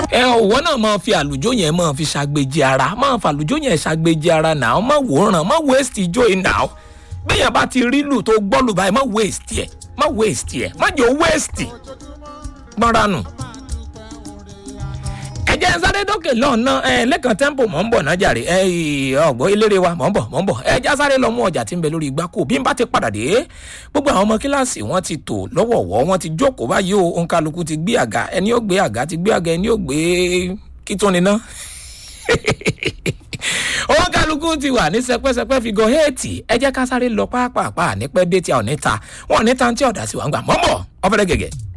ẹ òwò náà máa fi àlùjọ yẹn máa fi ṣàgbéjì ara máa fi àlùjọ yẹn ṣàgbéjì ara náà má wòran má waste ijó yìí náà bẹ́yàn bá ti rí lù tó gbọ́ lù báyìí má waste ẹ̀ má waste ẹ̀ má jẹ́ waste gbọ́nra nù. ẹ jẹ́ sáré dókè lọ́nà ẹ lẹ́kàn tẹ́ḿpò mọ̀ ń bọ̀ náà jàre ẹ ọ̀gbọ́n eléré wa mọ̀ ń bọ̀ mọ̀ ń bọ̀ ẹ já sáré lọ mú ọjà tí ń bẹ lórí igbá kò bí n bá ti padà dé gbogbo àwọn ọmọ kíláàsì wọn ti tò lọ́wọ̀ọ̀wọ́ wọn ti jókòó báyìí o òǹkàlùkù ti gbé àga ẹni ó gbé àga ti gbé àga ẹni ó gbé kí tó ni ná owó kálukú ti wà ní sẹpẹsẹpẹ fìgò héètì ẹ jẹ́ ká sáré lọ pápápá nípẹ́ dé tí a ò ní ta wọn ò ní ta tí ọ̀dà sí wa ń gbà mọ́mọ́ ọ̀fẹ́rẹ́ gẹ̀gẹ̀.